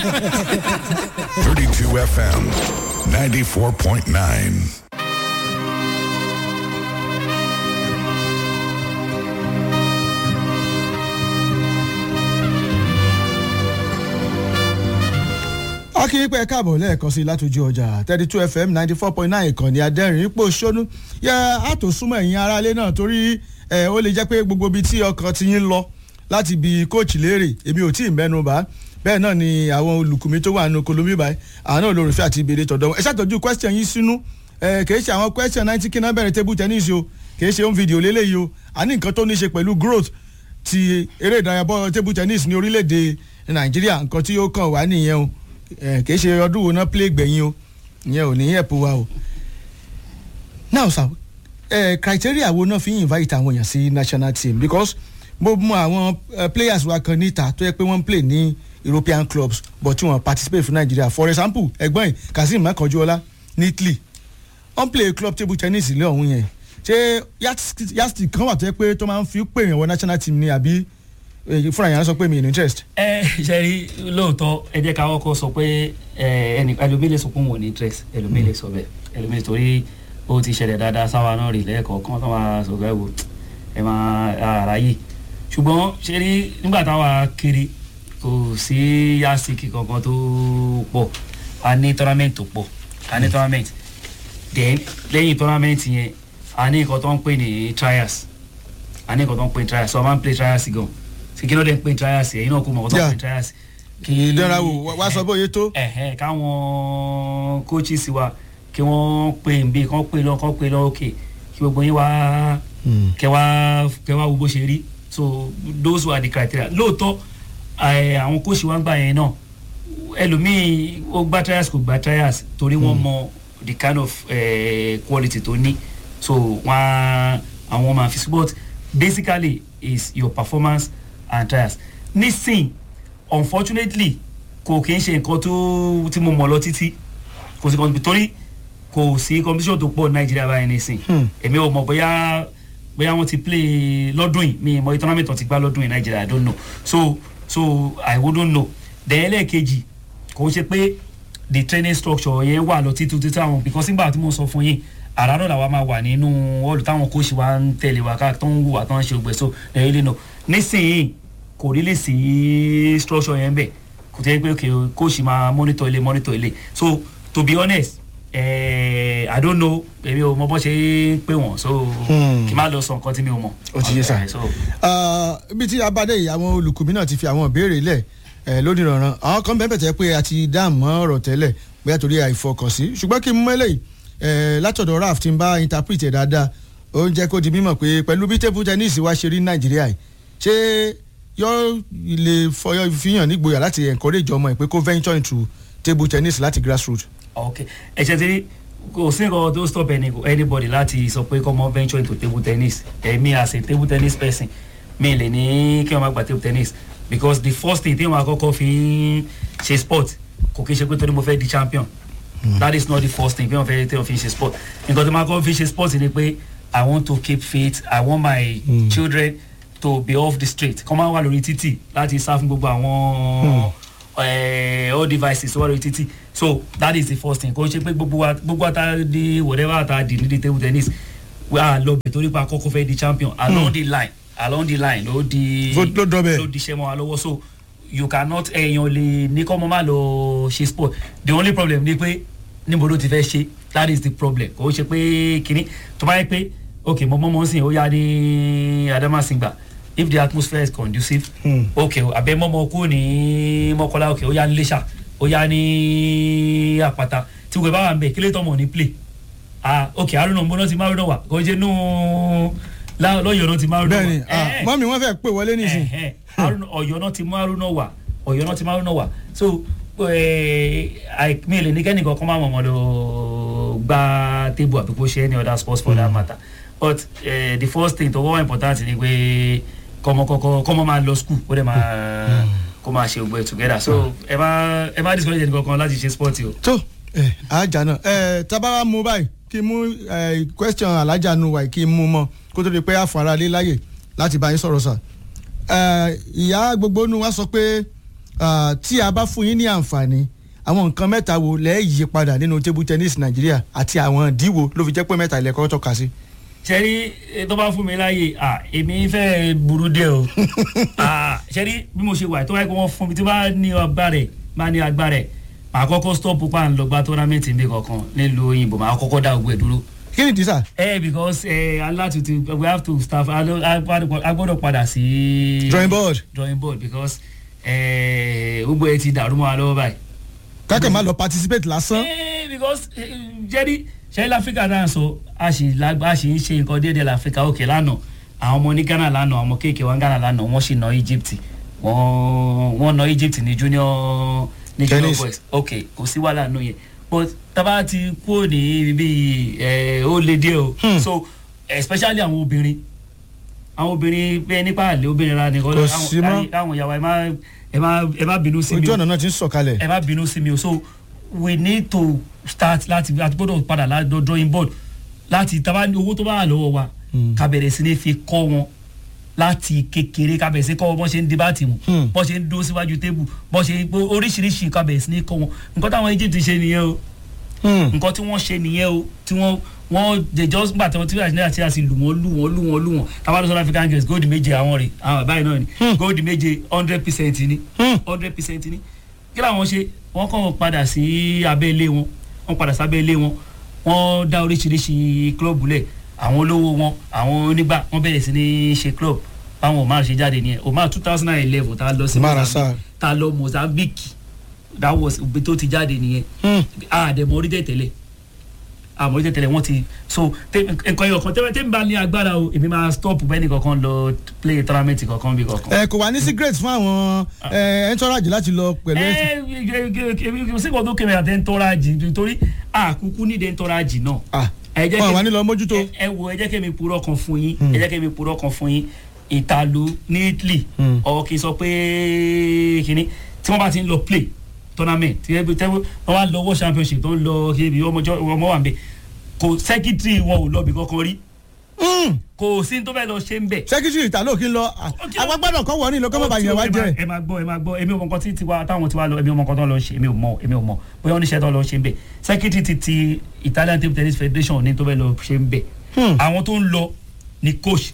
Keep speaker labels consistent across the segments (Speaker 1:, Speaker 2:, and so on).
Speaker 1: 32 FM, 94.9.
Speaker 2: akínpẹ́ káàbọ̀ lẹ́ẹ̀kan sí látòjú ọjà thirty two fm ninety four point nine ìkànnì adẹ́rìn ipò ṣónú yẹ àtò súnmọ́ ẹ̀yìn aráalé náà torí ẹ̀ ó lè jẹ́ pé gbogbo ibi tí ọkàn ti yín lọ láti bi kóòtù léèrè èmi ò tí ì mẹ́nu bá bẹ́ẹ̀ náà ni àwọn olùkùnmi tó wà nínú kolomi báyìí àwọn náà olórùfẹ́ àti ìbéèrè tọ̀dọ̀ wọn ẹ ṣàtọ́jú question yín sínú ẹ kì í ṣe àwọn question náà tí kí náà bẹ̀rẹ̀ table tennis o kì í ṣe home video lélẹ́yìí o àní nǹkan tó ní ṣe pẹ̀lú growth ti eré ìdárayá bọ́ table tennis ní orílẹ̀-èdè nàìjíríà nǹkan tí ó kàn wá nìyẹn o kì í ṣe ọdún wo náà play gbẹ̀yìn o ìyẹn ò ní ẹ̀pọ̀ wa o. now sir eh, criteria wo náà fi ń invite àwọn èèyàn sí national team because mo mọ àwọn uh, players wa kan níta tó yẹ pé wọ́n ń play ní european clubs but tí wọ́n participate fún nigeria for example ẹ̀gbọ́n yìí kazeem makanjuola ní italy wọ́n play club table tennis ilé ọ̀hún yẹn ṣé yasti kan wà tó yẹ pé tó máa ń fi pè yàn wọ national team ni àbí fúnra yẹn sọ pé mi ì ní interest.
Speaker 3: ẹ ṣe rí lóòótọ́ ẹ jẹ́ ká kọ́kọ́ sọ pé ẹnì ẹlòmíì lè sọ pé òun ò ní interest ẹlòmíì lè sọ bẹ́ẹ̀ ẹlòmíì torí ó ti ṣẹlẹ̀ dáadáa sáwa náà rí lẹ́ẹ̀kọ̀ọ̀kan tó máa sọ bẹ́ẹ̀ wò ẹ máa ara yìí ṣùgbọ́n ṣe rí nígbà táwa kiri kò sí yasiki kankan tó pọ̀ a ní tournament tó pọ̀ a ní tournament then lẹ́yìn tournament yẹn a ní nǹkan tó ń pè ní trials a ní nǹkan tó ń pè ní trials so a máa ń play trials gan ṣe kí ló dé ń pè ní trials yẹn yín náà kó mọ̀ nǹkan tó ń pè ní trials.
Speaker 2: kì í lọ́ra wò wá sọ bóyá tó.
Speaker 3: ẹ̀hẹ̀ káwọn coaches wa kí wọ́n pè ń bí kán pè lọ kán pè lọ òkè kí gbogbo yín wá kẹwàá kẹwàá wo bó ṣe rí so those were the criteria lóòótọ́ àwọn kóòsì wa ń gbà yẹn náà ẹlòmíì ó gba trials kò gba trials torí wọ́n mọ the kind of uh, quality tó ní so wọ́n àwọn máa fi sport basically is your performance and trials nísìn unfortunately kò kí n ṣe nǹkan tó tí mo mọ̀ lọ títí kò sí competition torí kò sí competition tó pọ̀ nàìjíríà báyìí nísìn èmi ò mọ̀ bóyá bóyá wọ́n ti play lọ́dún yìí mi mọ̀ tournament wọn ti gbá lọ́dún yìí nàìjíríà i don't know so so i wouldn't know then ẹlẹ́ẹ̀kejì kò ṣe pé the training structure yẹn wà lọ títí títí àwọn because nígbà tí mo sọ fún yín àràárọ̀ làwa máa wà nínú ọ̀lù táwọn kóòsì wa ń tẹ̀lé wa káàkiri tó ń wù wá tó ń ṣe ògbẹ́ so lẹ́yìn lẹ́nu nísìnyí kò rí lè sí structure yẹn bẹ̀ kò tẹ́ pé kóòsì máa monitor ilé monitor ilé so to be honest eh, i don't know èmi ò mọ bó ṣe ń pè wọ́n so kí n má lọ sọ nǹkan tí mi ò mọ̀.
Speaker 2: ó ti yé sá ibi tí abadé yìí àwọn olùkùnmí náà ti fi àwọn ìbéèrè lẹ̀ lónìí rànran àwọn kan bẹ́ẹ̀ bẹ̀tẹ̀ pé a ti dá àmọ́ ọ̀rọ̀ tẹ́lẹ̀ bóyá torí àìfọkànsí ṣùgbọ́n kí n mú eléyìí látọ̀dọ̀ raf ti ń bá interpret ẹ̀ dáadáa ó ń jẹ́ kó di mímọ̀ pé pẹ̀lú bí table tennis wá ṣe rí nàìjíríà yìí ṣé yóò lè fọyọ́ fihàn nígboyà láti encourage ọmọ ẹ̀ pé kó venture into table tennis láti grassroots.
Speaker 3: ok ẹ ṣe ti kò sí nǹkan tó stop any, anybody láti sọ pé kọ́mọ venture into table tennis èmi as a table tennis person mi lè ní kí wọ́n má gba table tennis because the first thing tí wọ́n àkọ́kọ́ fi ń ṣe sport kò kí n ṣe pé torí mo fẹ́ di champion mm. that is not the first thing tí wọ́n fẹ́ tí wọ́n fi ṣe sport nǹkan tí wọ́n àkọ́kọ́ fi ṣe sport ni pé i want to keep fit i want my mm. children to be off the street kọ́ máa wà lórí títì láti sá fún gbogbo àwọn all devices wà lórí títì so that is the first thing kò ṣe pé gbogbo wa gbogbo ata di whatever ata di ní di table tennis wà lọ bẹ̀ torí pé akọ́kọ́ fẹ́ di champion along mm. the line along the line ló di
Speaker 2: ló dọbẹ
Speaker 3: ló di iṣẹ́ mọ́ wa lọ́wọ́ so you cannot ẹ̀yàn lè ní kọ́ mọ́ máa lọ ṣe sport the only problem ni pé níbo ló ti fẹ́ ṣe that is the problem kò ṣe pé kínní tó bá yẹ pé ok mo mọ́ mọ́ sí ó yá ní adamasingba if the atmosphere is conducive hmm. ok abẹ mọ́mọ́ kú ní mọ́kọ́lá ok ó yá ní lẹ́ṣà ó yá ní àpáta tí gbogbo ẹ bá wà ń bẹ̀ kílẹ̀ tọ́mọ̀ ní play ah ok arúnà mbọ́nà ti márùn náà wà kò ṣe nù lọ́yọ̀ náà ti márùn náà wà.
Speaker 2: bẹ́ẹ̀ni mọ́mí wọ́n fẹ́ pè wọlé nísìn.
Speaker 3: ọ̀yọ́ náà ti márùn náà wà ọ̀yọ́ náà ti márùn náà wà so mi lè ní kẹ́nìkan kọ́ máa mọ̀ mọ́ lọ gba table àbí kó ṣe any other sports for that matter but uh, the first thing tó wọ́n important ni pé kọ́mọ kọ́kọ́ kọ́mọ máa lọ school ó dẹ̀ máa kó máa ṣe gbogbo ẹ̀ together so ẹ má ẹ má discourage ẹnì kankan láti ṣe sport o.
Speaker 2: tó ẹ ajá náà ẹ tábàrà mú báyìí kí n mú question alájà nu wáyé kí n mú mọ kó tó di pé àfọ̀nra lé láyè láti bá yín sọ̀rọ̀ sà ìyá gbogbo nu wa sọ pé ah, tí a bá fún yín ní àǹfààní àwọn nǹkan mẹ́ta wo lẹ́ẹ̀ yí padà nínú table tennis nàìjíríà àti àwọn ìdíwò ló fi jẹ́ pé mẹ́ta ilẹ̀ kọ́ tọ́ka sí.
Speaker 3: sẹ́rí eh, tó bá fún mi láàyè à èmi fẹ́ burú dé o à sẹ́rí bí mo ṣe wà tó wáyé pé wọ́n fún mi tí bá ní ọgbà rẹ̀ bá ní agbá rẹ̀ màá kọ́kọ́ stop pa ń lọ gba tournament mi kankan nílùú òyìnbó màá kọ́kọ́ dá ogun ẹ̀ dúró.
Speaker 2: kí ni dísà.
Speaker 3: ẹ because ẹ alátutu we have to staff a gbọ́dọ̀ padà sí.
Speaker 2: drawing board
Speaker 3: drawing board because ẹ gbogbo ẹ ti dàrú mọ́ wa lọ́wọ́ báyìí.
Speaker 2: kákẹ́ máa lọ participate lásán.
Speaker 3: Eh, because eh, jẹ́rí ṣẹ́rí láfíríkà náà sọ a sì lágbá a sì ń ṣe nǹkan déédéé láfíríkà òkè lánàá àwọn ọmọ ní ghana lánàá àwọn ọmọ kéèké wọn ghana lánàá wọ́n sì ná egypt wọ́n wọ́n ná egypt ní junior ní junior
Speaker 2: Tennis.
Speaker 3: boys ok kò sí wàhálà nù yẹn but tábà ti kúrò ní bíbí ẹ ó lé díẹ̀ o
Speaker 2: Hmm.
Speaker 3: so especially àwọn obìnrin àwọn obìnrin bẹ́ẹ̀ nípa àlè obìnrin ra nìkan
Speaker 2: Kò sí mọ́.
Speaker 3: àwọn ìyàwó ẹ má ẹ má ẹ má bínú sí mi
Speaker 2: ojú
Speaker 3: o
Speaker 2: ọ̀nà náà ti ń sọ̀kalẹ̀.
Speaker 3: ẹ má bínú sí mi o so we need to start láti láti gbọ́dọ̀ padà láti drawing board láti taba ní owó tó bá wà lọ́wọ́ wa
Speaker 2: Mm.
Speaker 3: ká bẹ̀rẹ̀ sí ní fi kọ́ wọn láti kékeré ká bẹ̀rẹ̀ sí kọ́ wọn bọ́n ṣe ń debate mu
Speaker 2: Mm.
Speaker 3: bọ́n ṣe ń dúró síwájú tébù bọ́n ṣe gbó oríṣiríṣi ká bẹ̀rẹ̀ sí ní kọ́ wọn nǹkan táwọn egypt ṣe nìyẹn o
Speaker 2: Hmm.
Speaker 3: nǹkan tí wọ́n ṣe nìyẹn o tí wọ́n wọ́n they just gbà tí wọ́n tí wọ́n àti àti àti lù wọ́n lù wọ́n lù wọ́n lù wọ́n tábàdàn south african games gold méje àwọn rè àwọn báyìí náà ni
Speaker 2: Hmm.
Speaker 3: gold méje hundred percent ni
Speaker 2: Hmm.
Speaker 3: hundred percent ni kí làwọn ṣe wọ́n kàn padà sí abẹ́ ilé wọn wọ́n padà sí abẹ́ ilé wọn wọ́n dá oríṣiríṣi club lẹ̀ àwọn olówó wọn àwọn onígbà wọ́n bẹ̀rẹ̀ sí ní ṣe club báwọn omar ṣe jáde nìyẹn omar two thousand and eleven tá a lọ sí
Speaker 2: Omar
Speaker 3: Mozambique
Speaker 2: Assar.
Speaker 3: tá a lọ mozambique that was ibi tó ti jáde nìyẹn
Speaker 2: Hmm.
Speaker 3: àdèmọ orí tẹ̀tẹ̀lẹ̀ àmọ́ orí tẹ̀tẹ̀lẹ̀ wọ́n ti so tẹ- nǹkan ẹyọ kan tẹ́wẹ́ tẹ́ ń bá ní agbára o èmi máa stop bẹ́ẹ̀ ni kankan lọ play tournament kankan bí kankan.
Speaker 2: ẹ kò wá ní secret fún àwọn ẹ entourage láti lọ pẹ̀lú ẹ.
Speaker 3: ẹ ẹ sí kan tó kéwìn àti ẹntọ́rájì nítorí àkúkú nídìí ẹntọ́rájì náà.
Speaker 2: ah
Speaker 3: ẹ jẹ́
Speaker 2: wọn
Speaker 3: kí-
Speaker 2: wà ní lọ mójútó.
Speaker 3: ẹ- ẹ wo ẹ jẹ́ kí mi purọ́ kan fún yín ẹ jẹ́ kí mi purọ́ kan fún yín ìtàlù ní italy
Speaker 2: Hmm.
Speaker 3: ọ̀ kì í sọ pé kínní tí wọ́n bá ti ń lọ play tournament tí wọ́n wọ́n wá lọ world championship tó ń lọ kíbi ọmọjọ́ ọmọ wà ń bẹ̀ kò secretary wọn ò lọ bí kankan rí
Speaker 2: Hmm.
Speaker 3: kò sí ní tó fẹ́ lọ ṣe ń bẹ̀
Speaker 2: secretary ìtàló kí n lọ agbágbádọ̀ kọ́ wọ̀ ní ìlọ́kọ́ bàbá yẹn wá jẹ́.
Speaker 3: ẹ máa gbọ́ ẹ máa gbọ́ èmi ò mọ nǹkan tí tiwa táwọn tiwa lọ èmi ò mọ nǹkan tó lọ ṣe èmi ò mọ èmi ò mọ bóyá oníṣẹ́ tó lọ ṣe ń bẹ̀ secretary ti ti Italian table tennis federation ní tó fẹ́ lọ ṣe ń bẹ̀
Speaker 2: Hmm.
Speaker 3: àwọn tó ń lọ ni coach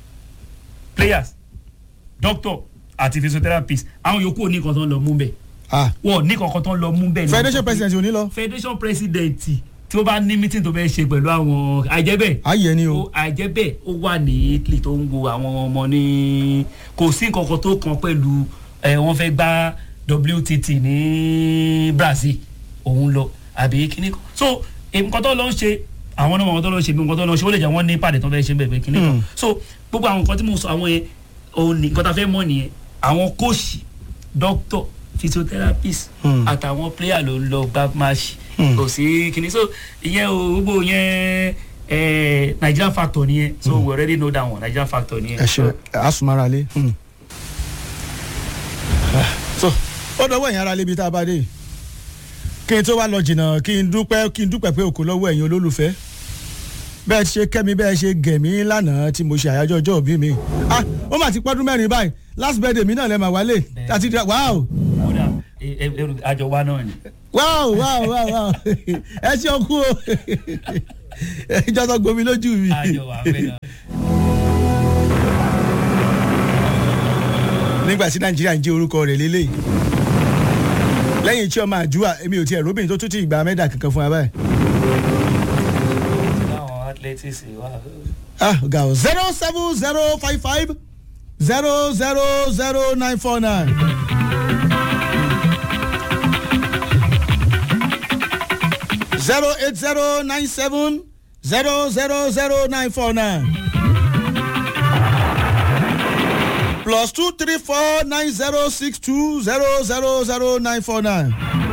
Speaker 3: players doctor àti physiotherapist àwọn yòókù ò ní nǹkan tó ń lọ mú bẹ̀
Speaker 2: ah
Speaker 3: wọ́n ní nǹkan tó ń lọ mú bẹ̀ ní
Speaker 2: federation president ò ní lọ.
Speaker 3: federation president tí ó bá ní meeting tó fẹ́ ṣe pẹ̀lú àwọn àìjẹ́bẹ̀
Speaker 2: ayé ni o.
Speaker 3: ó àìjẹ́bẹ̀ ó wà ní Italy tó ń wo àwọn ọmọ ní kò sí nǹkan kan tó kàn pẹ̀lú ẹ̀ wọ́n fẹ́ gbá WTT ní Brazil òun lọ àbí kíní kan so eh, nǹkan tó lọ ń ṣe àwọn náà nǹkan tó lọ ń ṣe bí nǹkan tó lọ ń ṣe ó lè jẹ́ wọ́n ní pàdé tó fẹ́ ṣe bẹ̀rẹ̀ kíní kan
Speaker 2: Hmm.
Speaker 3: so gbogbo àwọn nǹkan tí mo sọ àwọn yẹn òun ní nǹkan tá a fẹ́ mọ̀ nìyẹn àwọn kóòṣì doctor physiotherapist
Speaker 2: Hmm.
Speaker 3: àtàwọn player ló ń lọ gbá máàṣì
Speaker 2: Hmm.
Speaker 3: kò sí kíní so ìyẹn o gbogbo yẹn eh, Nigerian factor nìyẹn so we already know that one Nigerian factor nìyẹn.
Speaker 2: ẹ ṣe asumara lé. Hmm. so ó dọwọ́ ẹ̀yin ara lébi tá a bá dé kí n tó wá lọ jìnnà kí n dúpẹ́ kí n dúpẹ́ pé òkú lọ́wọ́ ẹ̀yin olólùfẹ́ bẹ́ẹ̀ ṣe kẹ́mi bẹ́ẹ̀ ṣe gẹ̀mí lánàá tí mo ṣe àyájọ́ ọjọ́ òbí mi ah ó mà ti pọ́dún mẹ́rin báyìí last birthday mi náà lẹ́ mà wálé àti wow
Speaker 3: kódà ẹ- ẹ- ẹ- àjọ wa náà ni.
Speaker 2: wow wow wow wow ẹ ṣe ọkú o ìjọ tó gbomi lójú mi.
Speaker 3: àjọ wa fẹ́ náà.
Speaker 2: nígbà tí nàìjíríà ń jẹ́ orúkọ rẹ̀ lélẹ̀ lẹ́yìn tí ọmọ àjúwà èmi ò tiẹ̀ róbìnrin tó tún ti ìgbà mẹ́dà kankan fún wa báyìí.
Speaker 3: láwọn athletics wà.
Speaker 2: ah ọ̀gá o zero seven zero five five zero zero zero nine four nine. zero eight zero nine seven zero zero zero nine four nine. plus two three four nine zero six two zero zero zero nine four nine.